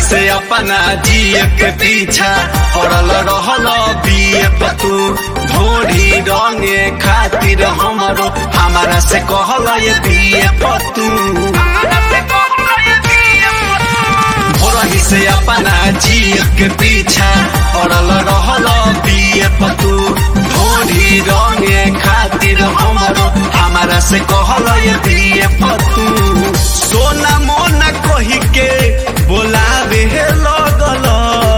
से अपना जिए के पीछा पड़ल रहल बिए पतू ढोढ़ी रंगे खातिर हमरो हमारा से कहल ये बिए पतू भोरही से अपना जिए के पीछा पड़ल रहल बिए पतू ढोढ़ी रंगे खातिर हमरो हमारा से कहल ये बिए पतू सोना मोना कही के बोलावे लगल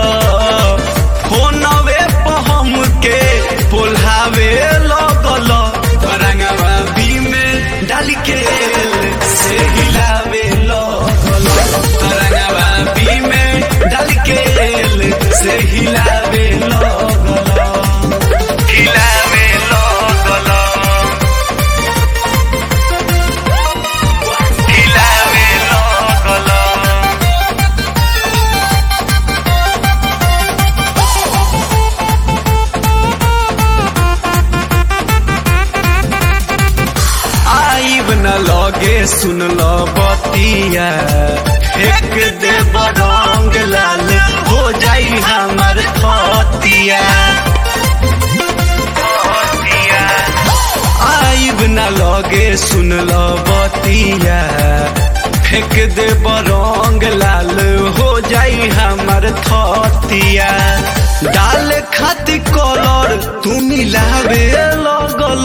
फोनवे पहम के बोलावे लगल रंगवा बी में डाल के से हिलावे लगल रंगवा बी में डाल के से हिलावे लगल हिलावे लगल हिलावे लगल आईब न लगे सुन लो बतिया फेंक दे रंग लाल हो जाई हमर खतिया आईब न लगे सुन लो बतिया फेंक दे रंग लाल हो जाई हमर खतिया डाल खातिर कलर तू मिलावे लगल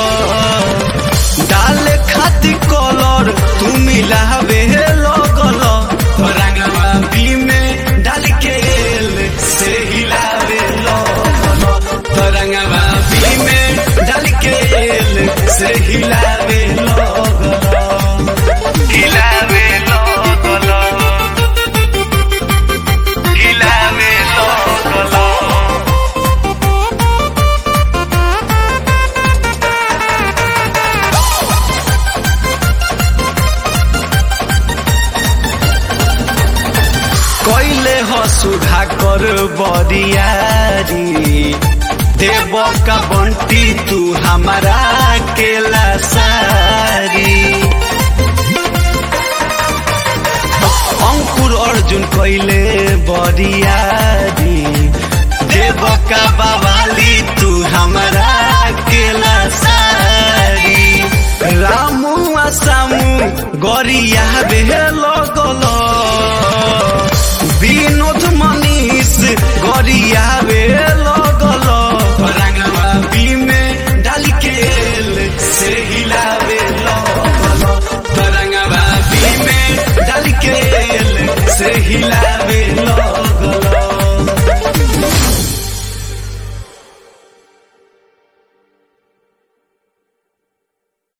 डाल खातिर कलर तू मिलावे लगल रंगवा बी में डाल के से हिलावे लगल रंगवा बी में डाल के से हिलावे लगल हिलावे लगल हिलावे लगल कैले ह सुधा कर बरियारी देव का बंटी तू हमारा केला सारी अंकुर अर्जुन कैले बरियारी देव का बवाली तू हमारा केला सारी रामू आ सामू गरिया बे लगल